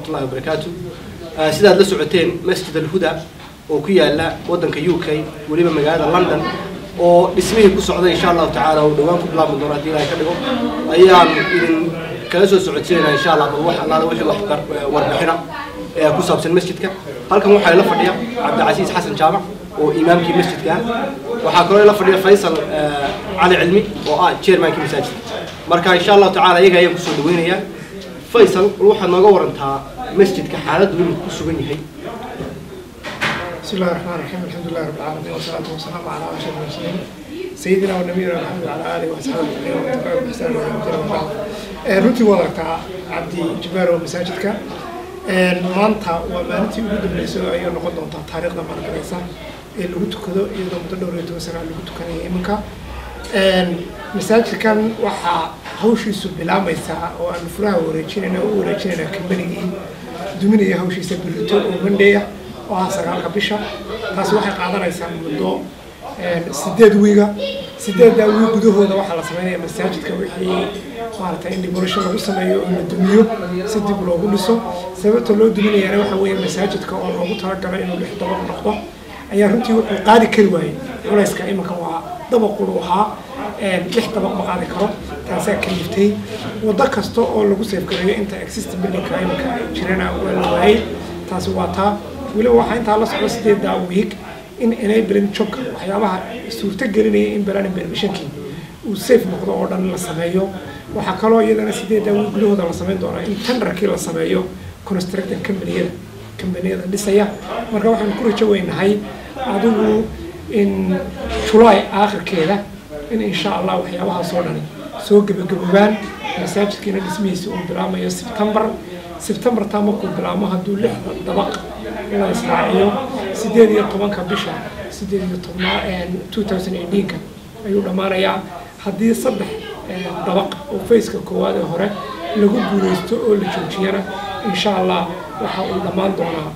waraxmatullahi wabarakaatu sidaad la socoteen masjid alhuda oo ku yaala waddanka u k weliba magaalada london oo dhismihii ku socday insha allahu tacaala oo dhowaan ku bilaabmi doono haddii ilahay ka dhigo ayaan idin kala soo socodsiinaya insha allah bal wax allaala wixii wax warbixina ee ku saabsan masjidka halkan waxaa ila fadhiya cabdicasiis xasan jaamac oo imaamkii masjidka ah waxaa kaloo ila fadhiya faysal cali cilmi oo ah chairmankii masaajidka marka insha allahu tacaala iyaga ayaan kusoo dhaweynayaa faysal bal waxaad nooga warantaa masjidka xaaladdu inuu ku sugan yahay بسم الله الرحمن الرحيم الحمد لله رب العالمين والصلاة والسلام على أشرف المرسلين سيدنا ونبينا محمد وعلى آله وأصحابه أجمعين ومن تبعهم بإحسان إلى يوم الدين وبعد runtii waa aragtaa cabdi jibaar oo masaajidka maanta waa maalintii ugu dambeysay oo ayay noqon doontaa taariikhda maalgalaysa ee lagu tukado iyadoo muddo dhowr iyo toban sana lagu tukanaya iminka masaajidkan waxaa hawshiisu bilaamaysaa oo aan furaha wareejinayna u wareejinayna kambanigii duminaya hawshiisa birito oo mandheya oo ah sagaalka bisha taasi waxay qaadanaysaa muddo sideed wiiga sideeddaa wiig gudahooda waxaa la sameynaya masaajidka wixii maaragtay in demolisho lagu sameeyo oo la dumiyo si dib loogu dhiso sababta loo duminayana waxa weeye masaajidka oo loogu talagalay inuu lix dabaq noqdo ayaa runtii wuxuu qaadi kari waayey culayska iminka waa dabaqulu ahaa lix dabaq ma qaadi karo taasaa kaliftay waddo kasta oo lagu seefgareeyo inta existing buildingka iminka jirana waa la waayey taasi waa taa weliba waxaa intaa la socdo sideeddaa wiig in enabling jobka waxyaabaha suurto gelinaya in balanin permissionkii uu safe noqdo oo dhan la sameeyo waxaa kaloo iyadana sideeddaa wiig gudahooda la sameyn doonaa in tenderkii la sameeyo constructing companiyada companiyada dhisaya marka waxaan ku rajo weynahay adigu in july aakhirkeeda in insha allah waxyaabahaasoo dhani soo gebagaboobaan masaajidkiina dhismihiisa uu bilaamayo september september taa markuu bilaamo hadduu lixda dabaq la israaciyo sideed iyo tobanka bisha sideed iyo tobnaa two thousand eighteenka ayuu dhammaanayaa haddii saddex dabaq oo faceka koowaad ee hore lagu guuleysto oo la joojiyana insha allah waxa uu dhammaan doonaa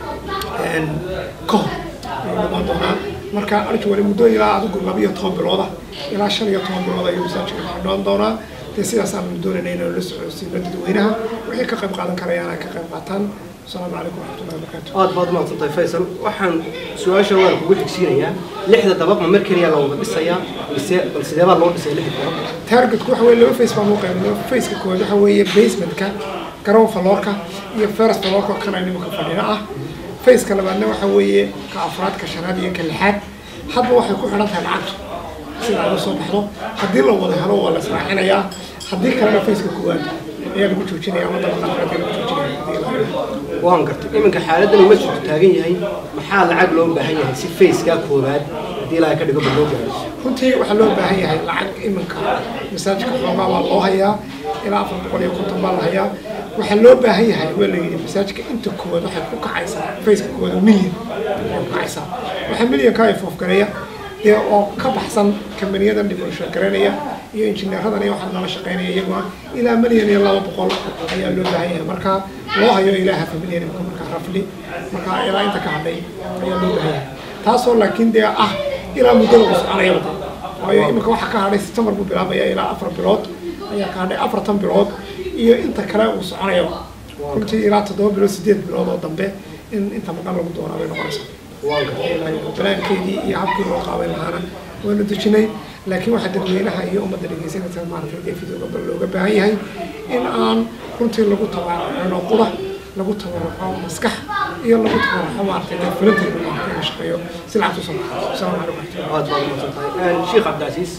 ka hor ayuu dhammaan doonaa marka arjuwali muddo ilaa adigu laba iyo toban bilooda ilaa shan iyo toban bilood ayuu masaajidka xidhoon doonaa dee sidaasaan doonayna inaan la socodsiino dadweynaha wixii ka qayb qaadan karayaan ay ka qayb qaataan asalaamu calaykum waraxmatullahi wabarakaatu aad baad umahadsan tahay faysal waxaan su-aasha waan kugu xigsiinayaa lixda dabaq ma mar keliya la wada dhisayaa mise bal sidee baa loo dhisay lixda dabaq targetku waxa weye laba face baan u qaybnay faceka koowaad waxa weeye basementka garoon faloorka iyo first faloorka kana nimanka fadhina ah faceka labaadna waxa weeye ka afraad ka shanaad iyo ka lixaad hadba waxay ku xidhan tahay lacagtu sida ay usoo baxdo haddii la wada helo waa la israacinayaa haddii kalena faceka koowaad ayaa lagu joojinaya ama dabaqa afraad ayaa lagu joojinaya waan gartay iminka xaaladdan uu masjidku taagan yahay maxaa lacag loo baahan yahay si facekaa koowaad haddii ilaahay ka dhigo bal loo gaaro runtii waxaa loo baahan yahay lacag iminka masaajidka xoogaa waa loo hayaa ilaa afar boqol iyo konton baa la hayaa waxaa loo baahan yahay waa la yidhi masaajidka inta koowaad waxay ku kacaysaa faceka koowaad oo milyan ay ku kacaysaa waxaa milyanka ay foofgareeya dee oo ka baxsan kambaniyadan dhimasho garanaya iyo injineeradan iyo waxaa nala shaqeynaya iyaguna ilaa milyan iyo laba boqol ayaa loo baahan yahay marka loo hayo ilaa hafa milyan imika markaa rafli marka ilaa inta ka hadhay ayaa loo baahan yahay taasoo laakiin dee ah ilaa muddada uu soconaya wada waayo imika waxaa ka hadhay september buu bilaabaya ilaa afar bilood ayaa ka hadhay afartan bilood iyo inta kale uu soconaya runtii ilaa toddoba bilood sideed bilood oo dambe in inta maqan lagu doonaa bay noqonaysaa waan gartay banaankeedii iyo habkii loo qaaban lahaana waanu dejinay laakiin waxaa dadweynaha iyo ummadda dhegeysanaysa maaragtay dee fidooga looga baahan yahay in aan runtii lagu tabaruco qura lagu tabaruco maskax iyo lagu tabaruco maaragtay dee fulinta maaragtay la shaqeeyo si lacagtu soo baxo asalaamu calaykum aad baad umahadsan tahay sheekh cabdicasiis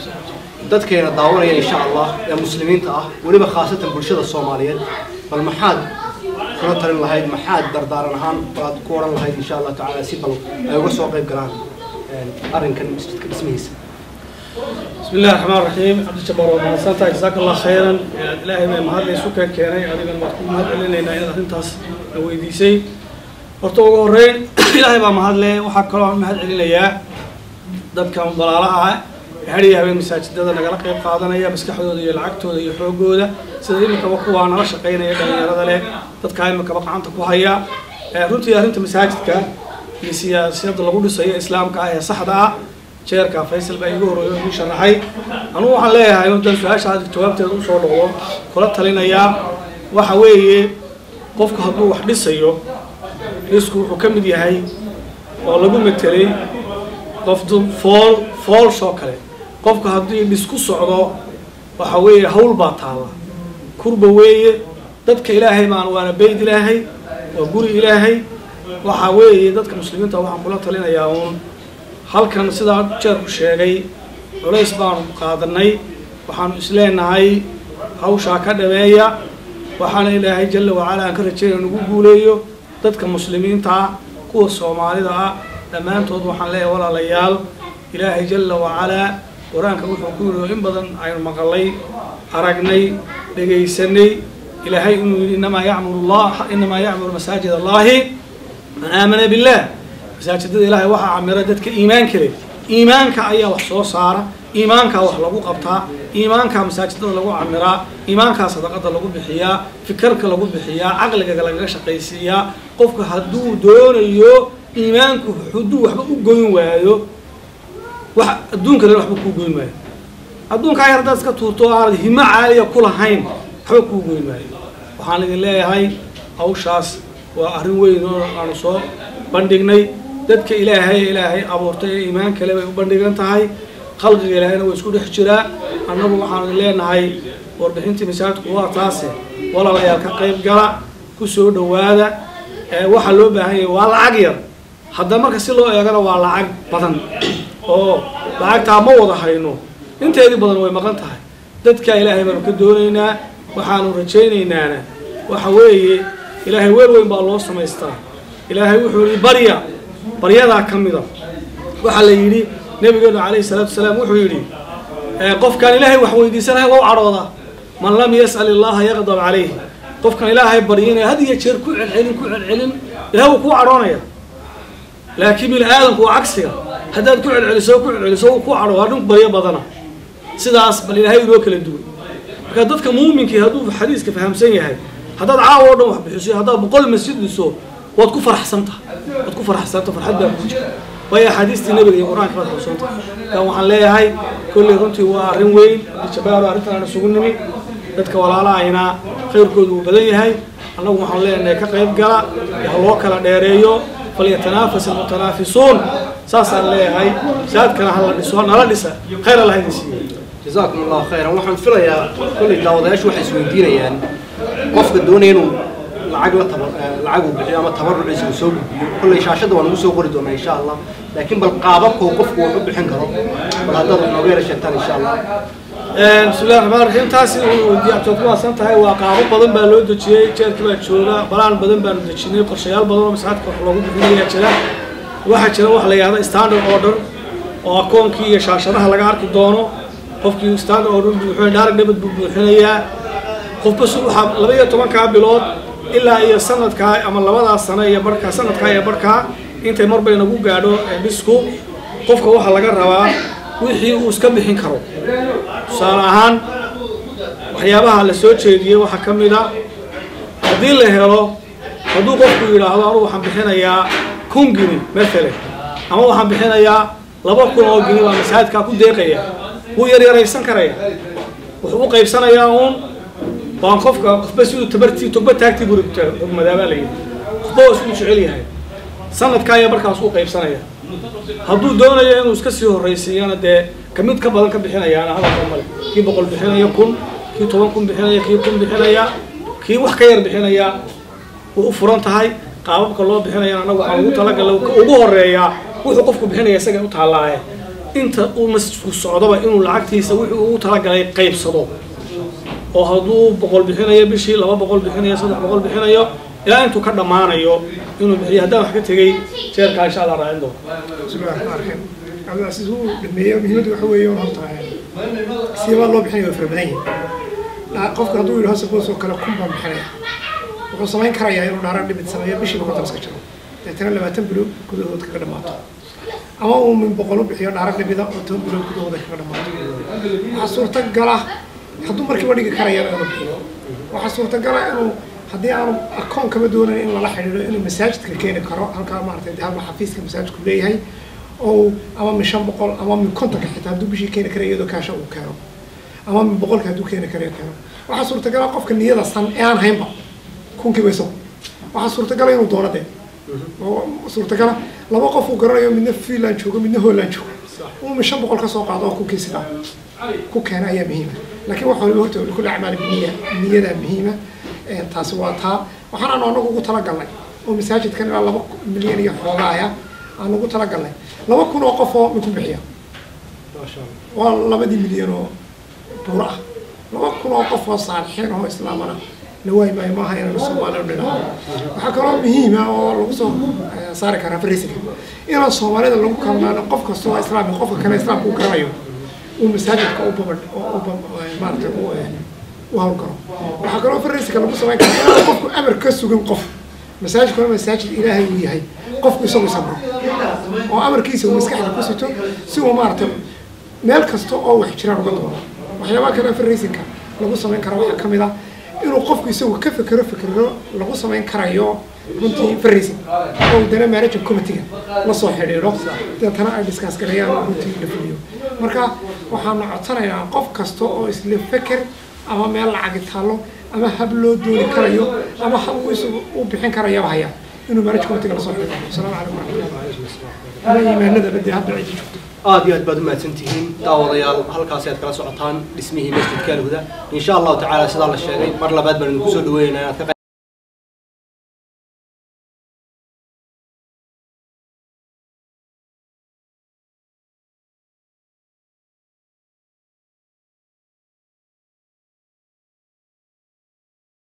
dadkeena daawanaya insha allah ee muslimiinta ah weliba khaasatan bulshada soomaaliyeed bal maxaad kula talin lahayd maxaad dardaaran ahaan baad ku odhan lahayd insha allah tacaala si bal ay uga soo qayb galaan arrinkan masjidka dhismihiisa بسم الله الرحمن الرحيم عبد الجبار ومحسنتا جزاك الله خيرا إلهي ما مهد لي سكان كيني أدينا ما تكون مهد لنا إن إذا أنتاس ويديسي horta ugu horeyn ilaahay baa mahadle waxaa kaloo aan mahad celinayaa dadkan dalaalaha ah hadhiya habeen masaajidada nagala qayb qaadanaya maskaxdooda iyo lacagtooda iyo xoogooda sida iminkaba kuwaa nala shaqaynaya dhalinyarada leh dadkaa iminkaba gacanta ku haya runtii arrinta masaajidka iyo siyaasiyadda lagu dhisayo islaamka ah ee saxda ah jeerka faysal baa igu horreeyo igu sharaxay anugu waxaan leeyahay intaan su-aasha jawaabteeda usoo noqdo kula talinayaa waxa weeye qofku hadduu wax dhisayo dhisku wuxuu ka mid yahay oo lagu metelay qoftu fool foolshoo kale qofku haddii dhis ku socdo waxa weeye hawl baa taalla kurba weeye dadka ilaahay baan waana beyd ilaahay waa guri ilaahay waxa weeye dadka muslimiinta waxaan kula talinayaa uun halkan sidaa jeerku sheegay culays baanu qaadanay waxaanu isleenahay hawshaa ka dhameeya waxaana ilaahay jalla wacala aan ka rajeynaya nagu guuleeyo dadka muslimiinta ah kuwa soomaalida ah dhammaantood waxaan leeyahay walaalayaal ilaahay jalla wacalaa qur-aanka wuxuu ku yidhi in badan aynu maqalay aragnay dhegaysanay ilaahay inuu yidhi inamaa yacmuru llah inamaa yacmuru masaajid allahi man aamana billah masaajidada ilaahay waxaa camira dadka iimaanka leh iimaanka ayaa wax soo saara iimaankaa wax lagu qabtaa iimaankaa masaajidada lagu camiraa iimaankaa sadaqada lagu bixiyaa fikirka lagu bixiyaa caqliga lagaga shaqaysiiyaa qofka hadduu doonayo iimaanku hadduu waxba u goyn waayo wax adduunka le waxba kuu goyn waayo adduunkaa yar haddaad iska tuurto o aanad himo caaliya ku lahayn waxba kuu goyn waayo waxaan idin leeyahay hawshaas waa arrin weyn oo aanu soo bandhignay dadka ilaahay ilaahay abuurtay ee iimaan kale bay u bandhigan tahay khalqiga ilaahayna waa isku dhex jiraa annagu waxaanu idin leenahay warbixintii masaajidku waa taase walaalayaal ka qayb gala ku soo dhowaada waxaa loo baahan yahay waa lacag yar hadda marka si loo eegana waa lacag badan oo lacagtaa ma wada hayno inteedii badan way maqan tahay dadka ilaahay baanu ka doonaynaa waxaanu rajaynaynaan waxa weeye ilaahay weel weyn baa loo samaystaa ilaahay wuxuu yihi barya baryadaa ka mida waxaa la yidhi nabigeenu calayhi salaatu wasalaam wuxuu yidhi qofkaan ilaahay wax weydiisanahay waa u cadhooda man lam yas'al illaha yaqdab calayh qofkan ilaahay baryinaya had iyo jeer ku celcelin ku celcelin ilahay wuu kuu cadhoonaya laakiin bini aadamku waa cagsiga haddaad ku celceliso ku celceliso wuu kuu cadhoo arrin baryo badana sidaas bal ilaahay inoo kala duwan marka dadka muuminkii hadduu xadiiska fahamsan yahay haddaad caawa o dhan wax bixiso haddaad boqol masjid dhiso waad ku faraxsanta waad ku faraxsanta farxad baa ku jirta waayo axaadiistii nabiga iyo qur-aanka baad xusuunta kan waxaan leeyahay kolley runtii waa arrin weyn jabaaro arrintan aan isugu nimi dadka walaalahayna khayrkoodu uu badan yahay annagu waxaan leenahay ka qayb gala ha loo kala dheereeyo falyatanafas almutanaafisuun saasaan leeyahay saadkana hala dhiso nala dhisa khayr allah idin siiyo jazaakum allahu khayran waxaan filayaa kolley daawadayaashu waxay isweydiinayaan qofka doonaya inuu lacag la tabar lacag uu bixiyo ama tabaruciisa uu soo gudbiyo kolley shaashada waan ugu soo qori doonaa insha allah laakiin bal qaababka uu qofku wax u bixin karo bal haddaad inooga yara sheegtaan insha allah bismillahi raxmaan raxiim taasi weydiiyaad ku waasan tahay waa qaabo badan baa loo dejiyey jeerkii baa jooga balaan badan baanu dejinay qorshayaal badan oo masaajidka wax loogu bixinayaa jira waxaa jira wax la yihahda standard order oo akoonkii iyo shaashadaha laga arki doono qofkii standard order buuxinaya dhaarag dhabad buu buuxinayaa qofba su waxaa laba iyo tobankaa bilood ilaa iyo sanadkaa ama labadaa sano iyo barhkaa sanadkaa iyo barhkaa intay marba inagu gaadho dhisku qofka waxaa laga rabaa wixii uu iska bixin karo tusaale ahaan waxyaabaha la soo jeediyey waxaa ka mid a haddii la helo hadduu qofku yidhaahdo anugu waxaan bixinayaa kun gini maalan ama waxaan bixinayaa laba kun oo gini baa masaajidkaa ku deeqaya wuu yaryaraysan karaya wuxuu u qaybsanayaa uun waan qofka qofba siduu tabartii togba taagtii buu rugmadaabaa la yidhi qofba waa isku jecel yahay sanadkaa ayaa markaas u qaybsanaya hadduu doonayo inuu iska sii horraysiiyana dee ka mid ka badan ka bixinayaana hadalka male kii boqol bixinaya kun kii toban kun bixinaya kii kun bixinaya kii wax ka yar bixinaya way u furan tahay qaababka loo bixinayana annagu waxaan ugu talagalay ugu horeeyaa wuxuu qofku bixinaya isaga u taallaaye inta uu masjidku socdoba inuu lacagtiisa wuxuu ugu talagalay qaybsado oo hadduu boqol bixinayo bishii laba boqol bixinayo saddex boqol bixinayo ilaa intuu ka dhammaanayo inuu bixiyo haddaan wax ka tegey jeerkaa insha allah raacin doono bismillahi raxmaan raxiim cabdilcasiis wuu dhameeyo muhiimaddu waxa weeye un horta siibaa loo bixinaya waa fara badan yahay qofka hadduu yidhaho suppose oo kale kun baan bixinaya wuxuu samayn karayaa inuu dhaaraan dhibid sameeyo bishiiba konton iska jiro deetana labaatan bilo gudahood kaga dhammaato ama uu min boqol u bixiyo dhaarag dhibida oo toban bilo gudahooda kaga dhammaato waxaa suurtagala hadduu markiiba dhigi karayana inuu bixiyo waxaa suurtagala inuu haddii aanu akoon kama doonayn in lala xidhiidho inuu masaajidka keeni karo halkaa maaragtay halka xafiiska masaajidku leeyahay oo ama min shan boqol ama min kontonka xitaa hadduu bishii keeni kara iyadoo kaasha uu keeno ama min boqolka hadduu keeni karayo keeno waxaa suurtagala qofka niyada san ee aan haynba kunkiiba isagu waxaa suurtagala inuu doono dee oo suurtagala laba qof uu garanayo midna finland joogo midna holland joogo uu mi shan boqol ka soo qaado oo ku kiisida ku keena ayaa muhiima laakiin waxa waliba horta kulli acmaal biniya niyadaa muhiima taasi waa taa waxaan anagu ugu talagalnay oo masaajidkan ilaa laba milyan iyo xoogaaya aan ugu talagalnay laba kun oo qof oo minku bixiya waa labadii milyan oo buuro ah laba kun oo qof oo saalixiin oo islaamana la waayi maayo maaha inaanu soomaalida dhinaco waxaa kaloo muhiima oo lagu soo saari karaa farisiga inaan soomaalida lagu kalmaano qof kasta oo islaami qofka kale islaamka u garanayo uu masaajidka u baba maarata u hawlgalo waxaa kaloo farisiga lagu samayn karaa inaan qofku amar ka sugin qof masaajidku waa masaajid ilaahay uu yahay qofku isagu sabro oo amarkiisa uu maskaxda ku sito si uu maarata meel kasta oo wax jiraan uga doono waxyaabaha kale farrisinka lagu samayn karo waxaa ka mid ah inuu qofku isagu ka fekero fekero lagu samayn karayo runtii farrisin oo dana managing committeega la soo xidhiidho deetana ay discuss gareeyaan runtii la fuliyo marka waxaanu codsanaynaa qof kasta oo isla feker ama meel lacagi taallo ama hab loo dooni karayo ama hab uu isagu u bixin karayaba haya inuu manage committeega lasoo xidhiidho asalaamu calaykum waraxmatullahi ama iimaanada badde hadda ciddi joogto aad iyo aad baad umahadsan tihiin daawadayaal halkaasi aad kala socotaan dhismihii masjidka alhuda insha allahu tacaala sidaa la sheegay mar labaad baan idinku soo dhaweynaynaa inaad ka qayb